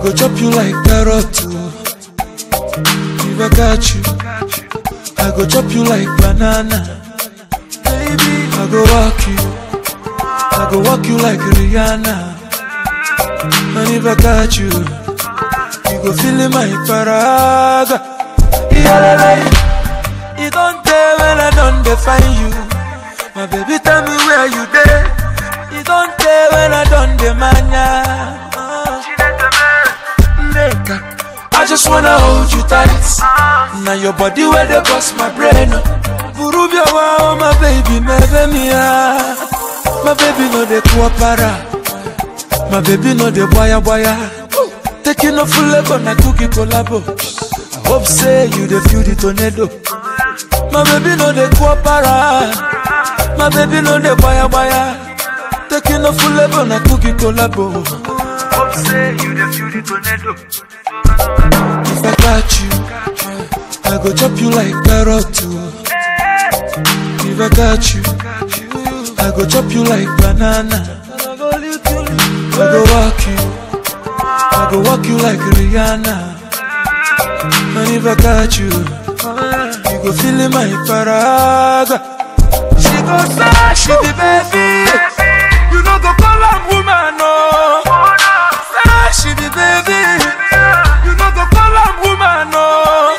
go chop you like carrot too. If I got you, I go chop you like banana. Baby, I go walk you, I go walk you like Rihanna. And if I got you, you go feel in my paraga. Yeah, it don't tell when I don't define you. My baby, tell me where you there. It don't tell when I don't demand ya. Uh, nigga, I just wanna hold you tight. Now your body where they bust my brain. Burubia wow, my baby, my baby, my baby no de kuapara. My baby no de boya boya. Taking off full level na cookie collabo. I hope say you the feel the tornado. My baby no de kuapara. My baby no de boya boya. Taking off full level na cookie collabo. Hope say you the feel the tornado. If I got you, I go chop you like carrot too. If I got you, I go chop you like banana. I go walk you, I go walk you like Rihanna. And if I got you, you go feel in my paraga. She go say she be baby, you know go call her woman no. Say she be baby, you know go call her woman no.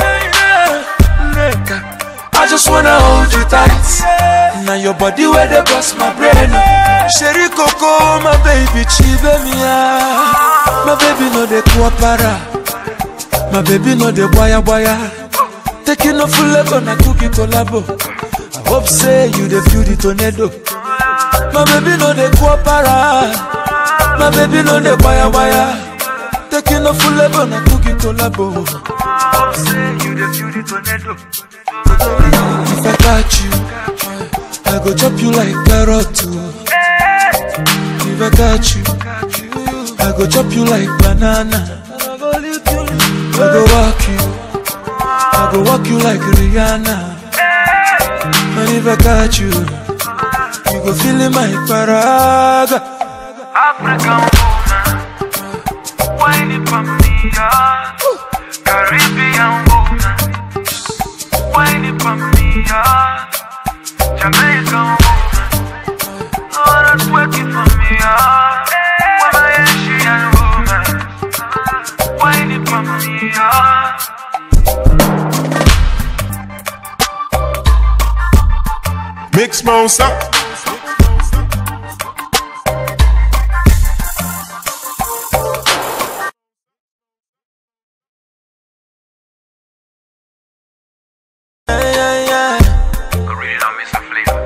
Nigga, I just wanna hold you tight. Now your body where they bust my brain. Sherry Coco, my baby, chive me My baby no de kuapara. My baby no de boya boya. Taking off full level na cookie collabo. I hope say you the feel the tornado. My baby no de kuapara. My baby no de boya boya. Taking off full level na cookie collabo. Hope say you the feel the tornado. If I got you, I go chop you like carrot too. If I got you, I go chop you like banana. I go walk you, I go walk you like Rihanna. And if I got you, you go feel in my paraga. African woman, whining for me, yeah. Caribbean woman, whining for me, yeah. Jamaican woman, oh that's working for me, yeah. Woman, Asian woman, whining for me, yeah. Mix monster. Yeah, yeah, yeah. Original Mr. Flavor.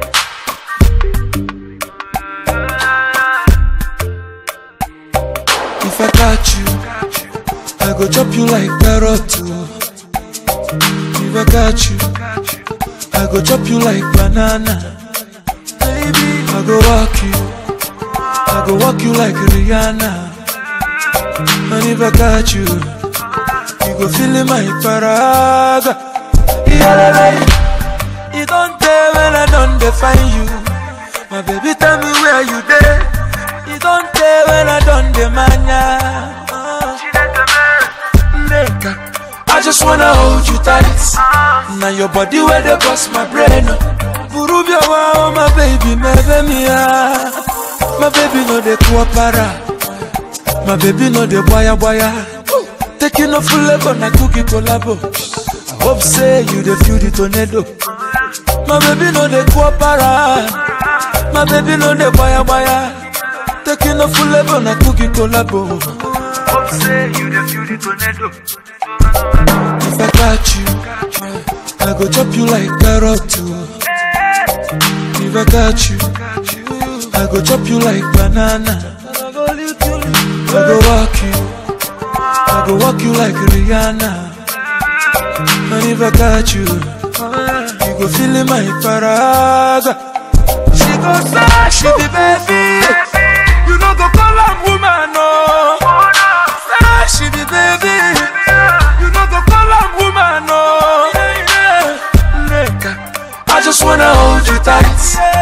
If I got you, I go chop you like carrot too. If I got you, I go chop you like banana. Baby, I go walk you, I go walk you like Rihanna. And if I got you, you go feel in my paraga. Yeah, it don't tell when I don't define you. My baby, tell me where you there. It don't tell when I don't demand ya. Uh, nigga, I just wanna hold you tight. Now your body where they bust my brain. Burubia wow, my baby, my baby, my baby no de kuapara. My baby no de boya boya. Taking off full level na cookie collabo. I hope say you the feel the tornado. My baby no de kuapara. My baby no de boya boya. Taking off full level na cookie collabo. Hope say you the feel the tornado. If I got you, I go chop you like carrot too. If I got you, I go chop you like banana. I go walk you, I go walk you like Rihanna. And if I got you, you go feel in my paraga. She go say she be baby, you know go call her woman no. Say she be baby, you know go call her woman no. Nigga, I just wanna hold you tight.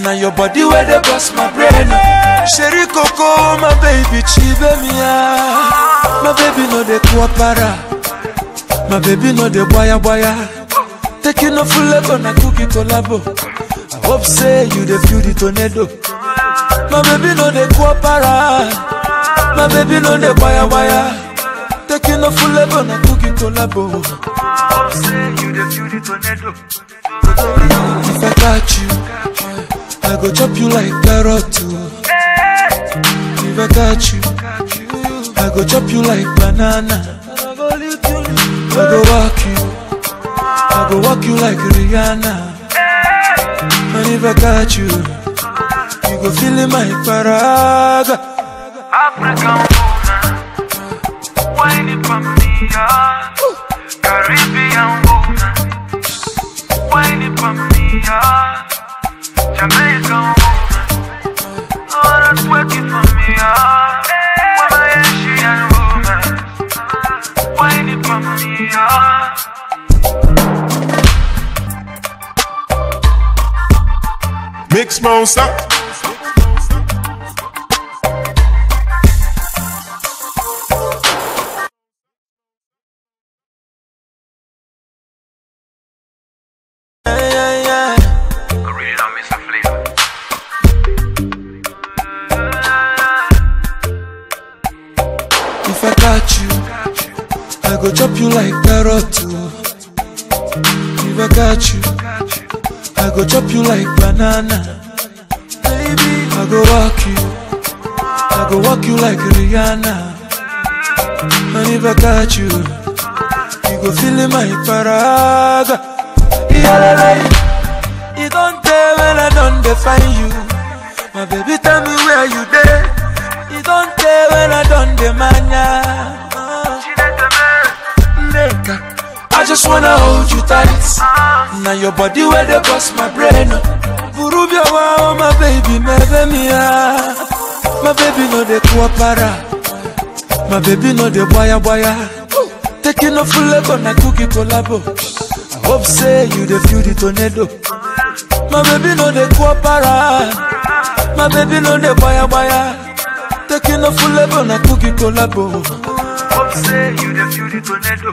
Now your body where they bust my brain. Sherry Coco, my baby, chive me My baby no de kuapara. My baby no de boya boya. Taking no full level na cookie collabo. I hope say you the feel the tornado. My baby no de kuapara. My baby no de boya boya. Taking no full level na cookie collabo. Hope say you the feel the tornado. If I got you, I go chop you like carrot too. If I got you, I go chop you like banana. I go walk you, I go walk you like Rihanna. And if I got you, you go feel in my paraga. African woman, whining for me, ah. Caribbean woman, whining for me, ah. Jamaican woman, oh that's working for me, ah. Woman, Asian woman, whining for me, ah. Mix monster. Yeah, yeah, yeah. Original Mr. Flavor. If I got you, I go chop you like carrot too. If I got you, I go chop you like banana. Baby, I go walk you, I go walk you like Rihanna. And if I got you, you go feel in my paraga. Yeah, you don't tell when I don't define you. My baby, tell me where you there. You don't tell when I don't demand ya. She let the man, Nigga, I just wanna hold you tight. Now your body where they bust my brain. Burubia wow, my baby, my baby, my baby no de kuapara. My baby no de boya boya. Taking no full level na cookie collabo. I hope say you the feel the tornado. My baby no de kuapara. My baby no de boya boya. Taking no full level na cookie collabo. hope say you the feel the tornado.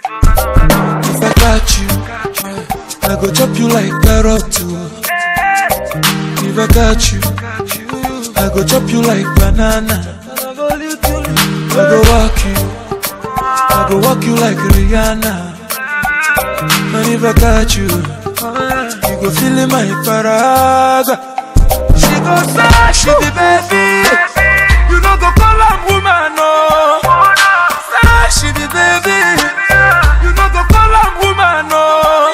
If I got you, I go chop you like carrot too. If I got you, I go chop you like banana. I go walk you, I go walk you like Rihanna. And if I got you, you go feel in my paraga. She go say she be baby, you know go call her woman no. Say she be baby. You know go call am woman, no.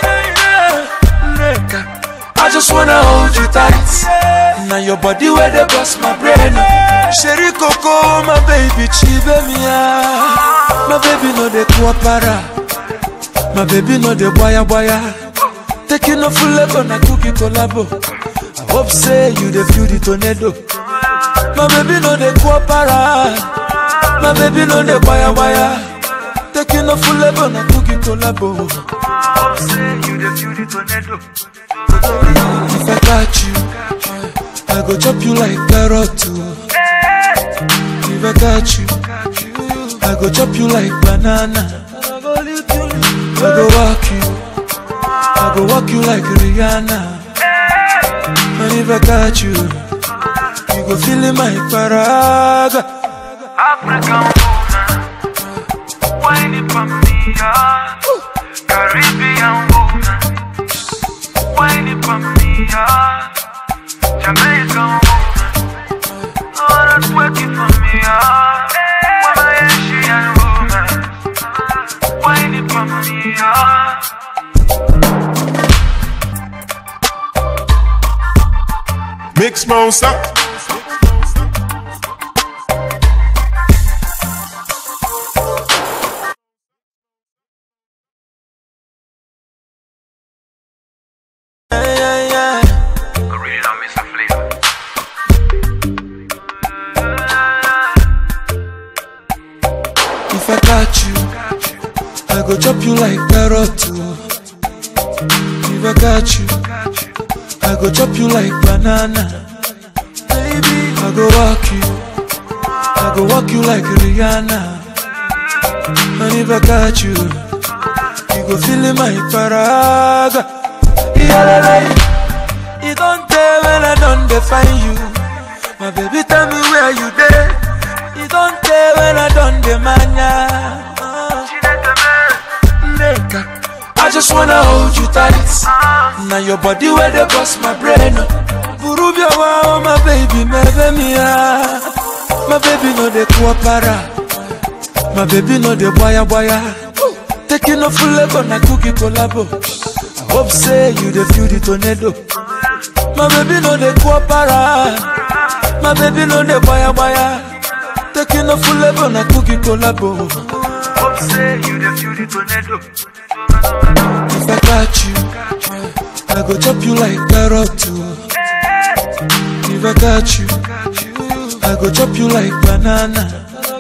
Nigga, I just wanna hold you tight. Now your body where they bust my brain. Sherry Coco, my baby, chive me My baby no de kuapara. My baby no de boya boya. Taking no full level na cookie collabo. I hope say you the feel the tornado. My baby no de kuapara. My baby no de boya boya. Taking no full level na cookie collabo. Hope say you the feel the tornado. If I got you, I go chop you like carrot too. If I got you, I go chop you like banana. I go walk you, I go walk you like Rihanna. And if I got you, you go feel in my paraga. African woman, whining for me, ah. Caribbean woman, whining for me, ah. Jamaican woman, oh that's working for me, ah. Woman, Asian woman, whining for me, ah. Mix monster. Yeah, yeah, yeah. Original Mr. Flavor. If I got you, I go chop you like carrot too. If I got you, I go chop you like banana. Baby, I go walk you. I go walk you like Rihanna. And if I got you, you go feel in my paraga. Yeah, you don't tell when I don't define you. My baby, tell me where you there. You don't tell when I don't demand ya. Uh, nigga, I just wanna hold you tight. Now your body where they bust my brain. Burubia wow, my baby, my baby, my baby no de kuapara, my baby no de boya boya. Taking off full level na cookie collabo. I hope say you the feel the tornado. My baby no de kuapara, my baby no de boya boya. Taking off full level na cookie collabo. Hope say you the feel the tornado. If I got you, I go chop you like carrot too. If I got you, I go chop you like banana.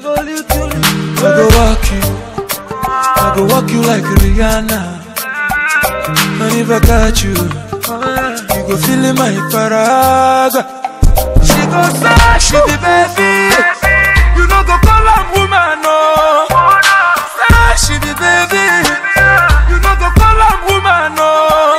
I go walk you, I go walk you like Rihanna. And if I got you, you go feel in my paraga. She go say she be baby, you know go call her woman no. Say she be baby, you know go call her woman no.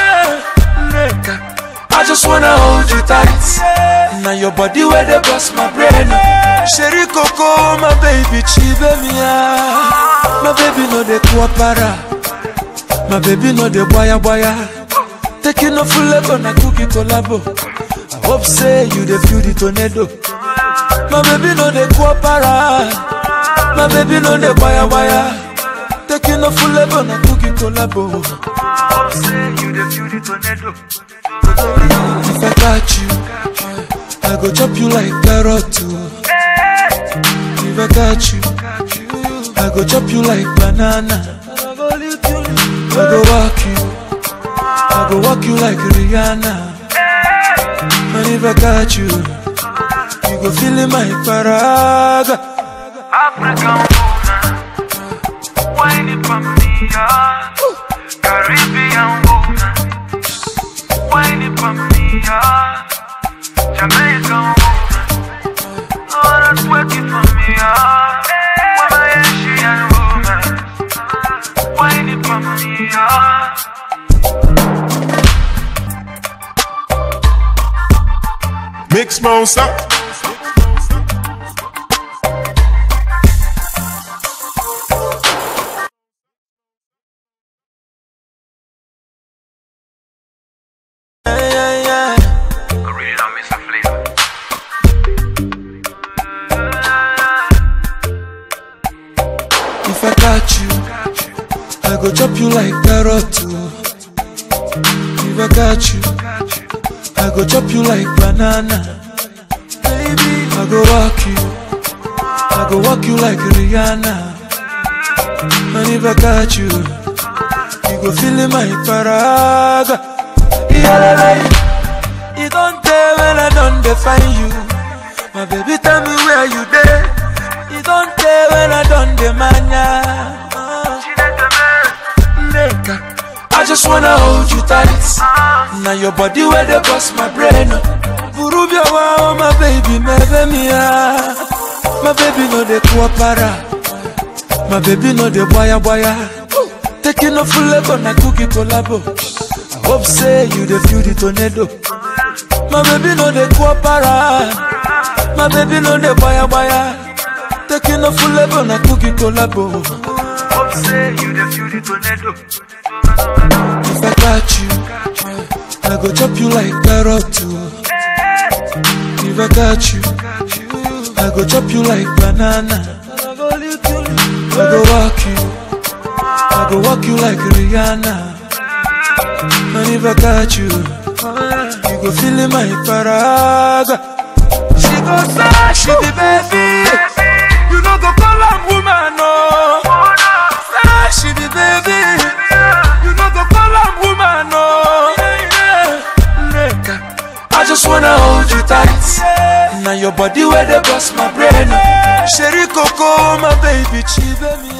Nigga, I just wanna hold you tight. Now your body where they bust my brain. Sherry Coco, my baby, chive me My baby no de kuapara. My baby no de boya boya. Taking off full level na cookie collabo. I hope say you the feel the tornado. My baby no de kuapara. My baby no de boya boya. Taking off full level na cookie collabo. Hope say you the feel the tornado. If I got you, I go chop you like carrot too. If I got you, I go chop you like banana. I go walk you, I go walk you like Rihanna. And if I got you, you go feel in my paraga. African woman, whining for me, yeah. Caribbean woman, whining for me, yeah. Jamaican woman, oh that's working for me, yeah. Woman, Asian woman, whining for me, yeah. Mix monster. Yeah, yeah, yeah. Original Mr. Flavor. If I got you, I go chop you like carrot too. If I got you, I go chop you like banana. Baby, I go walk you, I go walk you like Rihanna. And if I got you, you go feel in my paraga. Yeah, you don't tell when I don't define you. My baby, tell me where you there. You don't tell when I don't demand ya. Uh, nigga, I just wanna hold you tight. Now your body where they bust my brain. Burubia wow, my baby, my baby, my baby no de kuapara. My baby no de boya boya. Taking off full level na cookie collabo. I hope say you the feel the tornado. My baby no de kuapara. My baby no de boya boya. Taking off full level na cookie collabo. Hope say you the feel the tornado. If I got you, I go chop you like carrot too. If I got you, I go chop you like banana. I go walk you, I go walk you like Rihanna. And if I got you, you go feel in my paraga. She go say she be baby, you know go call her woman no. Say she be baby, you know go call her woman no. Nigga, I just wanna hold you tight. Now your body where they bust my brain. Sherry Coco, my baby, chive me